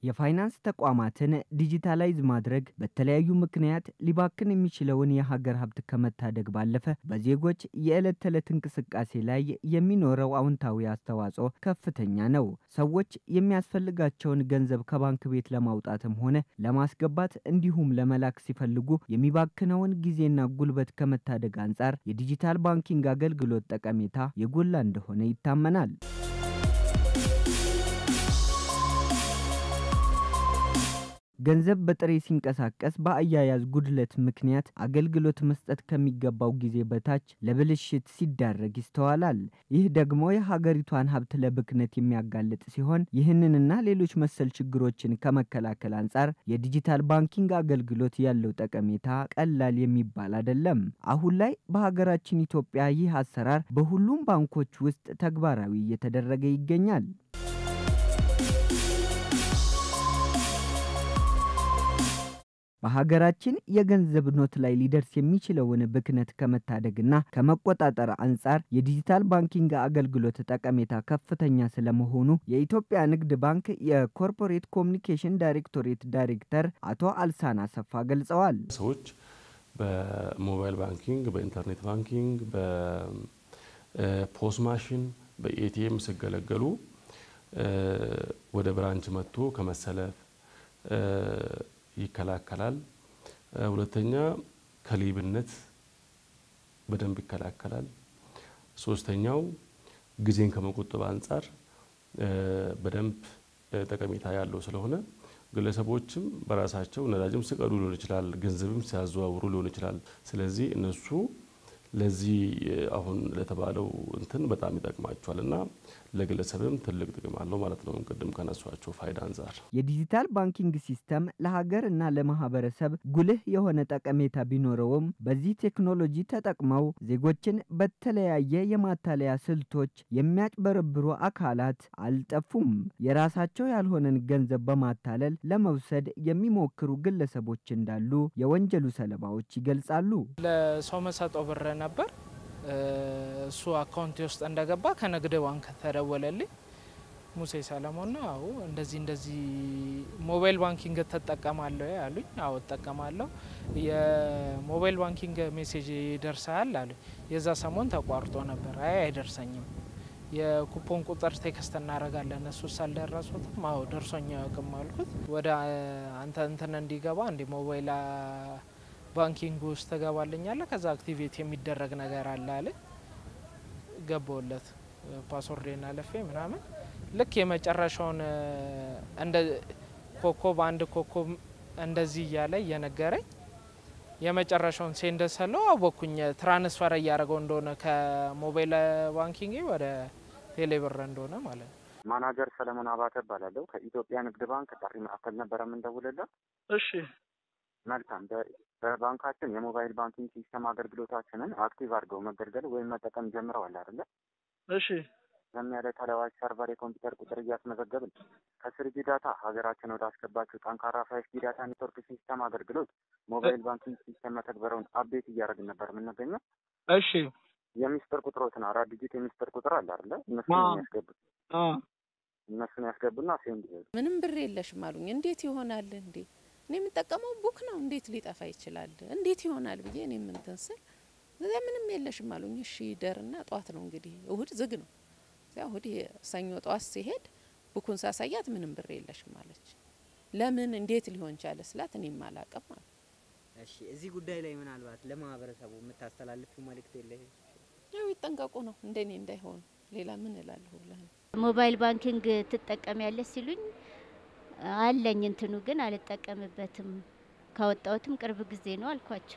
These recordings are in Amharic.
የፋይናንስ ተቋማትን ዲጂታላይዝ ማድረግ በተለያዩ ምክንያት ሊባክን የሚችለውን የሀገር ሀብት ከመታደግ ባለፈ በዜጎች የዕለት ተዕለት እንቅስቃሴ ላይ የሚኖረው አዎንታዊ አስተዋጽኦ ከፍተኛ ነው። ሰዎች የሚያስፈልጋቸውን ገንዘብ ከባንክ ቤት ለማውጣትም ሆነ ለማስገባት እንዲሁም ለመላክ ሲፈልጉ የሚባክነውን ጊዜና ጉልበት ከመታደግ አንጻር የዲጂታል ባንኪንግ አገልግሎት ጠቀሜታ የጎላ እንደሆነ ይታመናል። ገንዘብ በጥሬ ሲንቀሳቀስ በአያያዝ ጉድለት ምክንያት አገልግሎት መስጠት ከሚገባው ጊዜ በታች ለብልሽት ሲዳረግ ይስተዋላል። ይህ ደግሞ የሀገሪቷን ሀብት ለብክነት የሚያጋልጥ ሲሆን ይህንንና ሌሎች መሰል ችግሮችን ከመከላከል አንጻር የዲጂታል ባንኪንግ አገልግሎት ያለው ጠቀሜታ ቀላል የሚባል አይደለም። አሁን ላይ በሀገራችን ኢትዮጵያ ይህ አሰራር በሁሉም ባንኮች ውስጥ ተግባራዊ እየተደረገ ይገኛል። በሀገራችን የገንዘብ ኖት ላይ ሊደርስ የሚችለውን ብክነት ከመታደግና ከመቆጣጠር አንጻር የዲጂታል ባንኪንግ አገልግሎት ጠቀሜታ ከፍተኛ ስለመሆኑ የኢትዮጵያ ንግድ ባንክ የኮርፖሬት ኮሚኒኬሽን ዳይሬክቶሬት ዳይሬክተር አቶ አልሳን አሰፋ ገልጸዋል። ሰዎች በሞባይል ባንኪንግ፣ በኢንተርኔት ባንኪንግ፣ በፖስ ማሽን፣ በኤቲኤም ሲገለገሉ ወደ ብራንች መጥቶ ከመሰለፍ ይከላከላል። ሁለተኛ ከሌብነት በደንብ ይከላከላል። ሶስተኛው ጊዜን ከመቆጠብ አንጻር በደንብ ጠቀሜታ ያለው ስለሆነ ግለሰቦችም በራሳቸው ነዳጅም ሲቀዱ ሊሆን ይችላል፣ ገንዘብም ሲያዘዋውሩ ሊሆን ይችላል። ስለዚህ እነሱ ለዚህ አሁን ለተባለው እንትን በጣም ይጠቅማቸዋል እና ለግለሰብም ትልቅ ጥቅም አለው ማለት ነው። ቅድም ከነሷቸው ፋይዳ አንጻር የዲጂታል ባንኪንግ ሲስተም ለሀገር እና ለማህበረሰብ ጉልህ የሆነ ጠቀሜታ ቢኖረውም በዚህ ቴክኖሎጂ ተጠቅመው ዜጎችን በተለያየ የማታለያ ስልቶች የሚያጭበረብሩ አካላት አልጠፉም። የራሳቸው ያልሆነን ገንዘብ በማታለል ለመውሰድ የሚሞክሩ ግለሰቦች እንዳሉ የወንጀሉ ሰለባዎች ይገልጻሉ። ለሰው መሰጠው ብር ነበር እሱ አካውንቴ ውስጥ እንደገባ ከንግድ ባንክ ተደወለልኝ። ሙሴ ሰለሞን ነው። አዎ እንደዚህ እንደዚህ ሞባይል ባንኪንግ ትጠቀማለሁ አሉኝ። አዎ እጠቀማለሁ። የሞባይል ባንኪንግ ሜሴጅ ይደርሳል አሉኝ። የዛ ሰሞን ተቋርጦ ነበር። አይ አይደርሰኝም፣ የኩፖን ቁጥር ቴክስት እናደርጋለን። እሱ ሳልደረሱትም አዎ ደርሶኝ አያውቅም አልኩት። ወደ አንተ እንትን እንዲገባ እንዲ ሞባይል ባንኪንግ ውስጥ ትገባልኛለ ከዛ አክቲቬት የሚደረግ ነገር አለ አለ ገባውለት ፓስወርዴን አለፌ ምናምን ልክ የመጨረሻውን እንደ ኮኮብ አንድ ኮኮብ እንደዚህ እያለ እየነገረኝ የመጨረሻውን ሴንድ ስለው አወኩኝ ትራንስፈር እያደረገው እንደሆነ ከሞባይል ባንኪንግ ወደ ቴሌብር እንደሆነ ማለት ነው። ማናጀር ሰለሞን አባተ እባላለሁ። ከኢትዮጵያ ንግድ ባንክ ጥሪ ማዕከል ነበረ የምንደውልለት። እሺ መልካም። በባንካችን የሞባይል ባንኪንግ ሲስተም አገልግሎታችንን አክቲቭ አድርገው መገልገል ወይም መጠቀም ጀምረዋል አይደለ? እሺ ለሚያለ ተለዋጭ ሰርቨር የኮምፒውተር ቁጥር እያስመዘገብን ከስሪጂ ዳታ ሀገራችን ወደ አስገባቸው ጠንካራ ፋይፍ ጂ ዳታ ኔትወርክ ሲስተም አገልግሎት ሞባይል ባንኪንግ ሲስተም መተግበሪያውን አፕዴት እያደረግን ነበር የምንገኘው። እሺ የሚስጥር ቁጥሮትን አራት ዲጂት የሚስጥር ቁጥር አለ አይደለ? እነሱን የሚያስገቡት እነሱን ያስገቡና ሴንድ ይሄዱ። ምንም ብር የለሽም አሉኝ። እንዴት ይሆናል እንዴ? እኔ የምጠቀመው ቡክ ነው። እንዴት ሊጠፋ ይችላል? እንዴት ይሆናል ብዬ እኔ ምንትን ስል እዚያ ምንም የለሽም አሉኝ። እሺ ይደርና ጠዋት ነው እንግዲህ እሁድ ዝግ ነው። እዚያ እሁድ ሰኞ ጠዋት ሲሄድ ቡኩን ሳሳያት ምንም ብር የለሽም አለች። ለምን እንዴት ሊሆን ቻለ ስላት እኔም አላቅም አሉ። እሺ እዚህ ጉዳይ ላይ ምናልባት ለማህበረሰቡ የምታስተላልፉ መልእክት የለ? ያው ይጠንቀቁ ነው እንደኔ እንዳይሆኑ። ሌላ ምን እላለሁ ብለህ ነው። ሞባይል ባንኪንግ ትጠቀሚያለሽ ሲሉኝ አለኝ እንትኑ ግን አልጠቀምበትም ካወጣሁትም ቅርብ ጊዜ ነው አልኳቸው።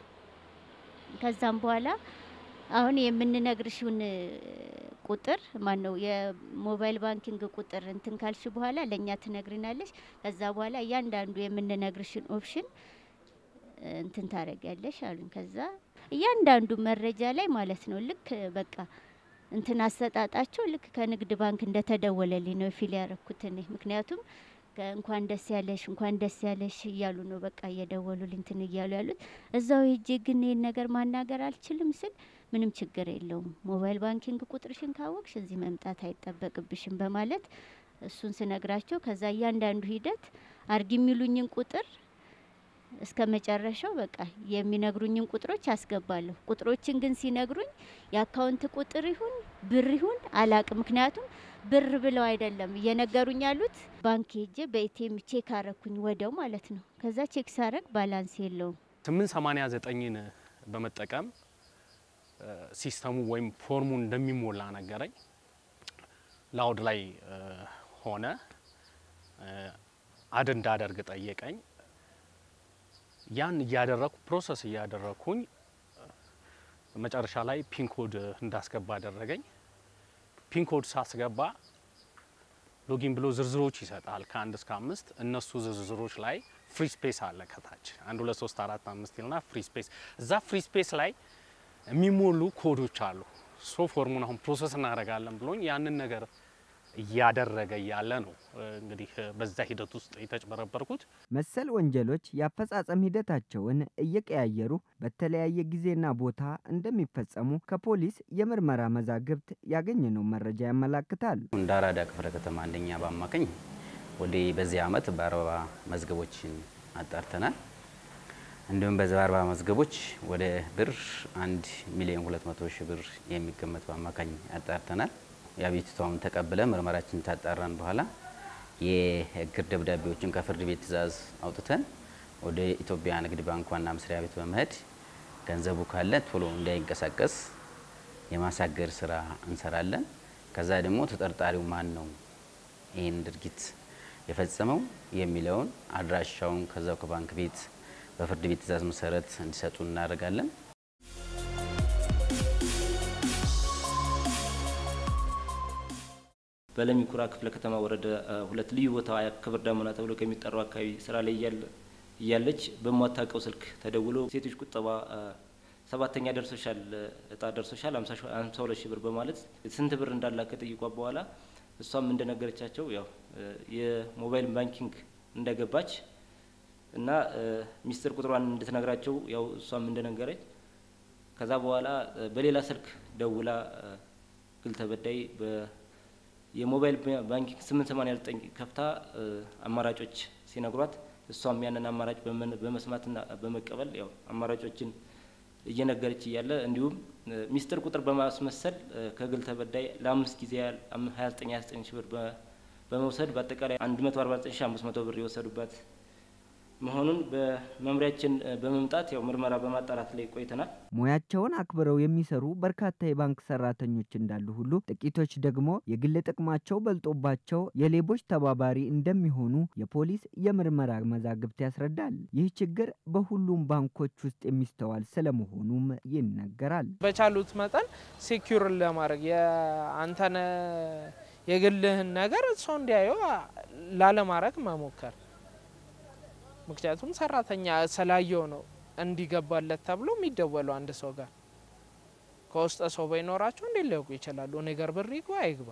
ከዛም በኋላ አሁን የምንነግርሽውን ቁጥር ማን ነው የሞባይል ባንኪንግ ቁጥር እንትን ካልሽ በኋላ ለእኛ ትነግሪናለሽ። ከዛ በኋላ እያንዳንዱ የምንነግርሽን ኦፕሽን እንትን ታደርጊያለሽ አሉኝ። ከዛ እያንዳንዱ መረጃ ላይ ማለት ነው ልክ በቃ እንትን አሰጣጣቸው ልክ ከንግድ ባንክ እንደተደወለልኝ ነው ፊል ያረኩት እኔ ምክንያቱም እንኳን ደስ ያለሽ እንኳን ደስ ያለሽ እያሉ ነው በቃ እየደወሉልኝ እንትን እያሉ ያሉት። እዛው ሄጄ ግን ይህን ነገር ማናገር አልችልም ስል ምንም ችግር የለውም ሞባይል ባንኪንግ ቁጥርሽን ካወቅሽ እዚህ መምጣት አይጠበቅብሽም በማለት እሱን ስነግራቸው ከዛ እያንዳንዱ ሂደት አርግ የሚሉኝን ቁጥር እስከ መጨረሻው በቃ የሚነግሩኝን ቁጥሮች አስገባለሁ። ቁጥሮችን ግን ሲነግሩኝ የአካውንት ቁጥር ይሁን ብር ይሁን አላቅም። ምክንያቱም ብር ብለው አይደለም እየነገሩኝ ያሉት። ባንክ ሄጄ በኤቲኤም ቼክ አረኩኝ ወደው ማለት ነው። ከዛ ቼክ ሳረግ ባላንስ የለውም። 889ን በመጠቀም ሲስተሙ ወይም ፎርሙን እንደሚሞላ ነገረኝ። ላውድ ላይ ሆነ አድ እንዳደርግ ጠየቀኝ። ያን እያደረኩ ፕሮሰስ እያደረኩኝ መጨረሻ ላይ ፒንኮድ እንዳስገባ አደረገኝ። ፒንኮድ ሳስገባ ሎጊን ብሎ ዝርዝሮች ይሰጣል ከአንድ እስከ አምስት እነሱ ዝርዝሮች ላይ ፍሪ ስፔስ አለ ከታች አንድ ሁለት ሶስት አራት አምስት ይልና ፍሪ ስፔስ እዛ ፍሪ ስፔስ ላይ የሚሞሉ ኮዶች አሉ። ሶ ፎርሙን አሁን ፕሮሰስ እናደርጋለን ብሎኝ ያንን ነገር እያደረገ እያለ ነው እንግዲህ በዛ ሂደት ውስጥ የተጭበረበርኩት። መሰል ወንጀሎች የአፈጻጸም ሂደታቸውን እየቀያየሩ በተለያየ ጊዜና ቦታ እንደሚፈጸሙ ከፖሊስ የምርመራ መዛግብት ያገኘነው መረጃ ያመላክታል። እንደ አራዳ ክፍለ ከተማ አንደኛ በአማካኝ ወደ በዚህ ዓመት በአርባ መዝገቦችን አጣርተናል። እንዲሁም በዚህ በአርባ መዝገቦች ወደ ብር አንድ ሚሊዮን ሁለት መቶ ሺህ ብር የሚገመት በአማካኝ አጣርተናል። የአቤቱታውን ተቀብለ ምርመራችን ታጣራን በኋላ የእግር ደብዳቤዎችን ከፍርድ ቤት ትዕዛዝ አውጥተን ወደ ኢትዮጵያ ንግድ ባንክ ዋና መስሪያ ቤት በመሄድ ገንዘቡ ካለ ቶሎ እንዳይንቀሳቀስ የማሳገር ስራ እንሰራለን። ከዛ ደግሞ ተጠርጣሪው ማን ነው ይህን ድርጊት የፈጸመው የሚለውን አድራሻውን ከዛው ከባንክ ቤት በፍርድ ቤት ትዕዛዝ መሰረት እንዲሰጡ እናደርጋለን። በለሚ ኩራ ክፍለ ከተማ ወረዳ ሁለት ልዩ ቦታ ክብር ዳመና ተብሎ ከሚጠራው አካባቢ ስራ ላይ እያለች በማታውቀው ስልክ ተደውሎ ሴቶች ቁጠባ ሰባተኛ ደርሶሻል፣ እጣ ደርሶሻል ሀምሳ ሁለት ሺህ ብር በማለት ስንት ብር እንዳላት ከጠይቋ በኋላ እሷም እንደነገረቻቸው ያው የሞባይል ባንኪንግ እንደገባች እና ሚስጥር ቁጥሯን እንድትነግራቸው ያው እሷም እንደነገረች ከዛ በኋላ በሌላ ስልክ ደውላ ግል ተበዳይ የሞባይል ባንኪንግ 889 ከፍታ አማራጮች ሲነግሯት እሷም ያንን አማራጭ በመስማትና በመቀበል ያው አማራጮችን እየነገረች እያለ እንዲሁም ሚስጥር ቁጥር በማስመሰል ከግል ተበዳይ ለአምስት ጊዜ ያህል 29 29 ሺህ ብር በመውሰድ በአጠቃላይ 149 ሺህ 500 ብር የወሰዱባት መሆኑን በመምሪያችን በመምጣት ያው ምርመራ በማጣራት ላይ ቆይተናል። ሙያቸውን አክብረው የሚሰሩ በርካታ የባንክ ሰራተኞች እንዳሉ ሁሉ ጥቂቶች ደግሞ የግል ጥቅማቸው በልጦባቸው የሌቦች ተባባሪ እንደሚሆኑ የፖሊስ የምርመራ መዛግብት ያስረዳል። ይህ ችግር በሁሉም ባንኮች ውስጥ የሚስተዋል ስለመሆኑም ይነገራል። በቻሉት መጠን ሴኪዩር ለማድረግ የአንተን የግልህን ነገር ሰው እንዲያየው ላለማድረግ መሞከር ምክንያቱም ሰራተኛ ስላየው ነው እንዲገባለት ተብሎ የሚደወለው አንድ ሰው ጋር ከውስጠ ሰው ባይኖራቸው እንዴት ሊያውቁ ይችላሉ? እኔ ጋር ብር ይግባ አይግባ፣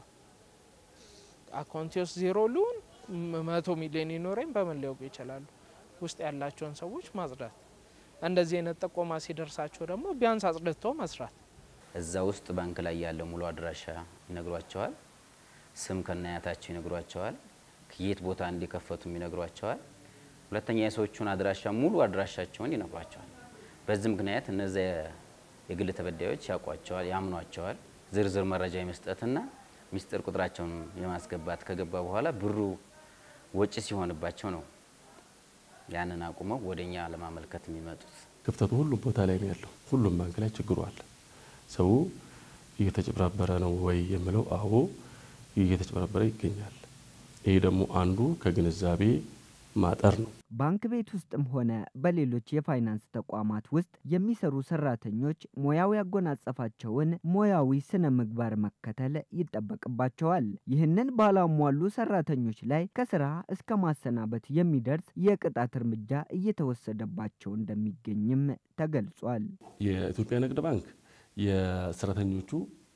አካውንቴ ውስጥ ዜሮ ሊሆን መቶ ሚሊዮን ይኖረኝ በምን ሊያውቁ ይችላሉ? ውስጥ ያላቸውን ሰዎች ማጽዳት፣ እንደዚህ አይነት ጥቆማ ሲደርሳቸው ደግሞ ቢያንስ አጽድቶ መስራት። እዛ ውስጥ ባንክ ላይ ያለው ሙሉ አድራሻ ይነግሯቸዋል። ስም ከናያታቸው ይነግሯቸዋል። ከየት ቦታ እንዲከፈቱም ይነግሯቸዋል። ሁለተኛ የሰዎቹን አድራሻ ሙሉ አድራሻቸውን ይነግሯቸዋል። በዚህ ምክንያት እነዚያ የግል ተበዳዮች ያውቋቸዋል፣ ያምኗቸዋል። ዝርዝር መረጃ የመስጠትና ሚስጥር ቁጥራቸውን የማስገባት ከገባ በኋላ ብሩ ወጪ ሲሆንባቸው ነው ያንን አቁመው ወደኛ ለማመልከት የሚመጡት። ክፍተቱ ሁሉም ቦታ ላይ ነው ያለው። ሁሉም ባንክ ላይ ችግሩ አለ። ሰው እየተጭበረበረ ነው ወይ የምለው፣ አዎ እየተጭበረበረ ይገኛል። ይህ ደግሞ አንዱ ከግንዛቤ ማጠር ነው። ባንክ ቤት ውስጥም ሆነ በሌሎች የፋይናንስ ተቋማት ውስጥ የሚሰሩ ሰራተኞች ሙያው ያጎናጸፋቸውን ሙያዊ ስነ ምግባር መከተል ይጠበቅባቸዋል። ይህንን ባላሟሉ ሰራተኞች ላይ ከስራ እስከ ማሰናበት የሚደርስ የቅጣት እርምጃ እየተወሰደባቸው እንደሚገኝም ተገልጿል። የኢትዮጵያ ንግድ ባንክ የሰራተኞቹ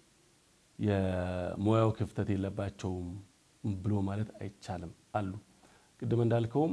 የሙያው ክፍተት የለባቸውም ብሎ ማለት አይቻልም አሉ ቅድም እንዳልከውም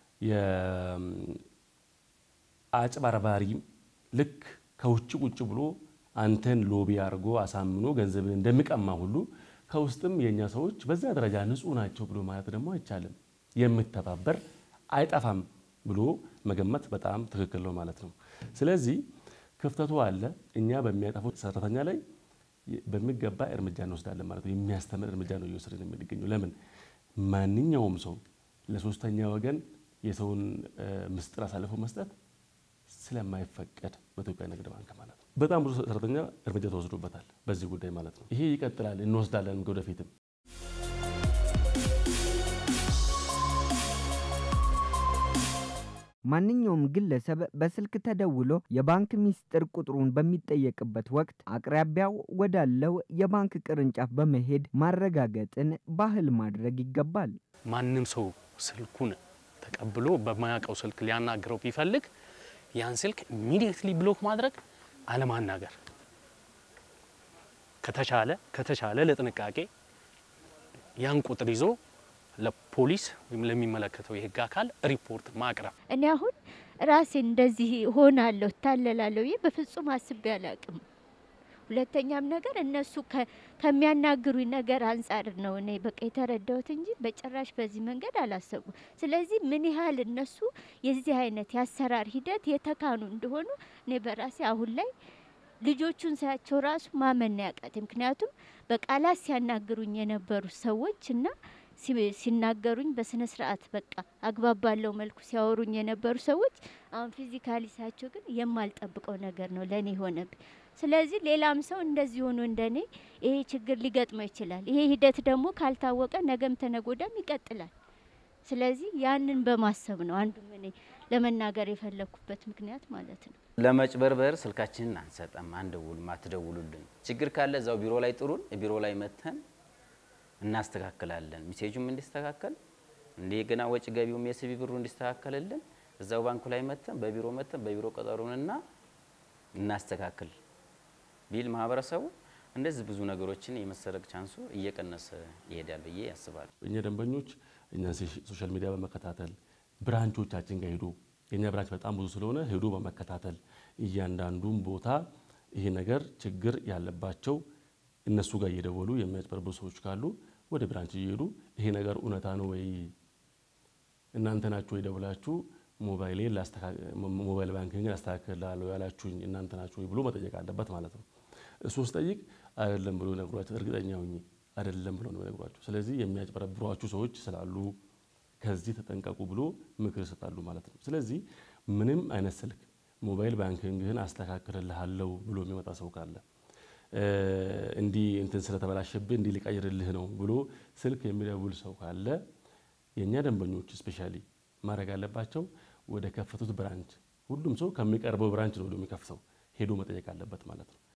የአጭበርባሪ ልክ ከውጭ ቁጭ ብሎ አንተን ሎቢ አድርጎ አሳምኖ ገንዘብን እንደሚቀማ ሁሉ ከውስጥም የእኛ ሰዎች በዛ ደረጃ ንጹህ ናቸው ብሎ ማለት ደግሞ አይቻልም። የምተባበር አይጠፋም ብሎ መገመት በጣም ትክክል ነው ማለት ነው። ስለዚህ ክፍተቱ አለ። እኛ በሚያጠፉት ሰራተኛ ላይ በሚገባ እርምጃ እንወስዳለን ማለት ነው። የሚያስተምር እርምጃ ነው እየወሰድን የምንገኘው። ለምን ማንኛውም ሰው ለሶስተኛ ወገን የሰውን ምስጢር አሳልፎ መስጠት ስለማይፈቀድ በኢትዮጵያ ንግድ ባንክ ማለት ነው። በጣም ብዙ ሰራተኛ እርምጃ ተወስዶበታል በዚህ ጉዳይ ማለት ነው። ይሄ ይቀጥላል፣ እንወስዳለን ወደፊትም። ማንኛውም ግለሰብ በስልክ ተደውሎ የባንክ ሚስጥር ቁጥሩን በሚጠየቅበት ወቅት አቅራቢያው ወዳለው የባንክ ቅርንጫፍ በመሄድ ማረጋገጥን ባህል ማድረግ ይገባል። ማንም ሰው ስልኩን ተቀብሎ በማያውቀው ስልክ ሊያናግረው ቢፈልግ ያን ስልክ ኢሚዲየትሊ ብሎክ ማድረግ፣ አለማናገር ከተቻለ ከተቻለ ለጥንቃቄ ያን ቁጥር ይዞ ለፖሊስ ወይም ለሚመለከተው የሕግ አካል ሪፖርት ማቅረብ። እኔ አሁን ራሴ እንደዚህ ሆናለሁ ታለላለሁ ይህ በፍጹም አስቤ አላቅም። ሁለተኛም ነገር እነሱ ከሚያናግሩኝ ነገር አንጻር ነው እኔ በቃ የተረዳሁት እንጂ በጭራሽ በዚህ መንገድ አላሰቡም። ስለዚህ ምን ያህል እነሱ የዚህ አይነት የአሰራር ሂደት የተካኑ እንደሆኑ እኔ በራሴ አሁን ላይ ልጆቹን ሳያቸው ራሱ ማመን ያቃቴ። ምክንያቱም በቃላት ሲያናግሩኝ የነበሩ ሰዎች እና ሲናገሩኝ በስነ ስርዓት በቃ አግባብ ባለው መልኩ ሲያወሩኝ የነበሩ ሰዎች አሁን ፊዚካሊ ሳያቸው ግን የማልጠብቀው ነገር ነው ለእኔ ሆነብኝ። ስለዚህ ሌላም ሰው እንደዚህ ሆኖ እንደኔ ይሄ ችግር ሊገጥመው ይችላል። ይሄ ሂደት ደግሞ ካልታወቀ ነገም ተነጎዳም ይቀጥላል። ስለዚህ ያንን በማሰብ ነው አንዱም እኔ ለመናገር የፈለኩበት ምክንያት ማለት ነው። ለመጭበርበር ስልካችንን አንሰጠም፣ አንደውልም፣ አትደውሉልን። ችግር ካለ እዛው ቢሮ ላይ ጥሩን፣ ቢሮ ላይ መተን እናስተካክላለን። ሚሴጁም እንዲስተካከል እንደገና ወጪ ገቢውም የሲቢ ብሩ እንዲስተካከልልን እዛው ባንኩ ላይ መተን በቢሮ መተን በቢሮ ቀጠሩንና እናስተካክል ቢል ማህበረሰቡ እንደዚህ ብዙ ነገሮችን የመሰረቅ ቻንሱ እየቀነሰ ይሄዳል ብዬ ያስባል። እኛ ደንበኞች እኛ ሶሻል ሚዲያ በመከታተል ብራንቾቻችን ጋር ሄዶ የኛ ብራንች በጣም ብዙ ስለሆነ ሄዶ በመከታተል እያንዳንዱን ቦታ ይሄ ነገር ችግር ያለባቸው እነሱ ጋር እየደወሉ የሚያጭበረብሩ ሰዎች ካሉ ወደ ብራንች እየሄዱ ይሄ ነገር እውነታ ነው ወይ እናንተ ናችሁ ወይ ደውላችሁ ሞባይሌን ሞባይል ባንኪንግን አስተካክላለሁ ያላችሁኝ እናንተ ናችሁ ወይ ብሎ መጠየቅ አለበት ማለት ነው። እሱ ስጠይቅ አይደለም ብሎ ነግሯቸው እርግጠኛ ሁኝ አይደለም ብሎ ነው ነግሯቸው። ስለዚህ የሚያጭበረብሯችሁ ሰዎች ስላሉ ከዚህ ተጠንቀቁ ብሎ ምክር ይሰጣሉ ማለት ነው። ስለዚህ ምንም አይነት ስልክ ሞባይል ባንኪንግህን አስተካክልልሃለሁ ብሎ የሚመጣ ሰው ካለ እንዲህ እንትን ስለተበላሸብህ እንዲህ ሊቀይርልህ ነው ብሎ ስልክ የሚደውል ሰው ካለ የእኛ ደንበኞች ስፔሻሊ ማድረግ አለባቸው ወደ ከፈቱት ብራንች፣ ሁሉም ሰው ከሚቀርበው ብራንች ነው ወደ የሚከፍተው ሄዶ መጠየቅ አለበት ማለት ነው።